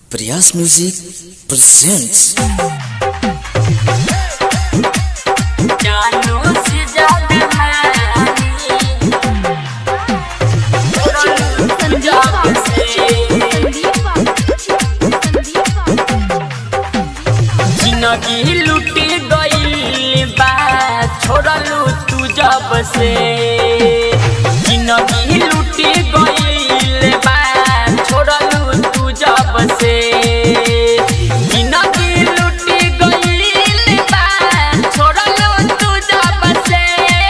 Priyas Music presents जानू से ज्यादा मानी पंजाब से जिंदगी लुटी गई बा छोड़लू तू जब से जिंदगी लुटी गई बा छोड़लू तू जब से जिंदगी लुटी गई बा छोड़लू तू जब से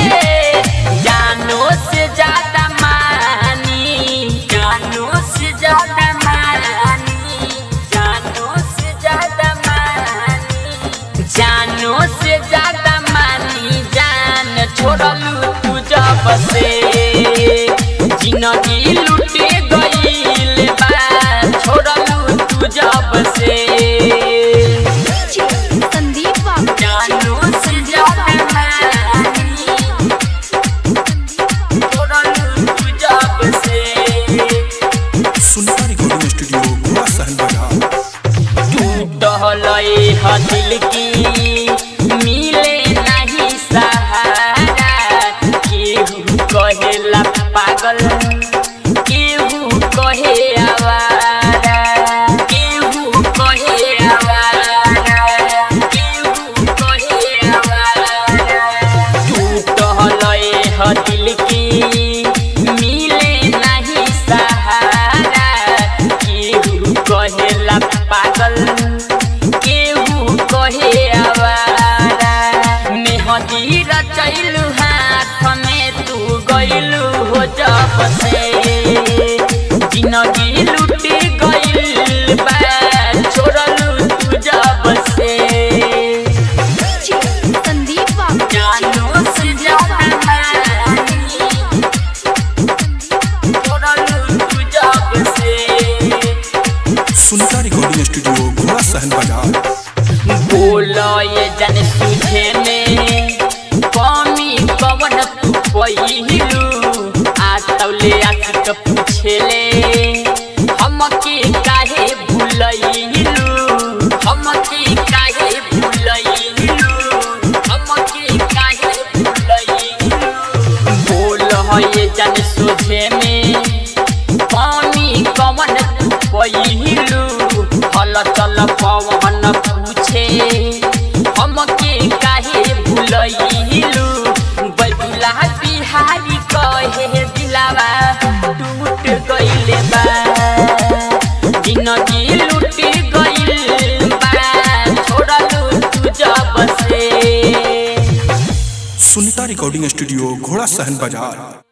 जानो से ज्यादा मानी जानो से ज्यादा मानी जानो से ज्यादा मानी जानो से ज्यादा मानी जान छोड़लू तू जब से जिंदगी लुटे गईल बा छोड़लू तू जब से जानो से ज्यादा मानी छोड़लू तू जब से सुनता रिकॉर्डिंग स्टूडियो गोवा सहन बाजार टहलई ह दिल की मिले नहीं सहारा केहू कहेला पागल केहू कहे आवारा केहू कहे आवारा केहू कहे आवारा टूटलई ह दिल की मिले नहीं सहारा केहू कहेला पागल केहू कहे आवारा मेहदी रचैलू हाथ में तू गइलू हो जब से जिंदगी लुटी गइल बा छोड़लू तू जब से जानो से ज्यादा मानी छोड़लू तू जब से सुनता रिकॉर्डिंग स्टूडियो गोवा सहन बाजार बोलो ये जन सुझे में कमी कवन तू पहिलू आतौले आशिक पूछेले हमके काहे भूलैलू हमके काहे भूलैलू हमके काहे भूलैलू बोलो ये जन सुझे में पानी कवन तू पहिलू हल चल पवन पूछे हमके काहे भूलैलू बैदुला बिहारी कहे दिलावा टूट गइले बा जिंदगी लुट गइल बा छोड़लू तू जब से सुनता रिकॉर्डिंग स्टूडियो घोड़ा सहन बाजार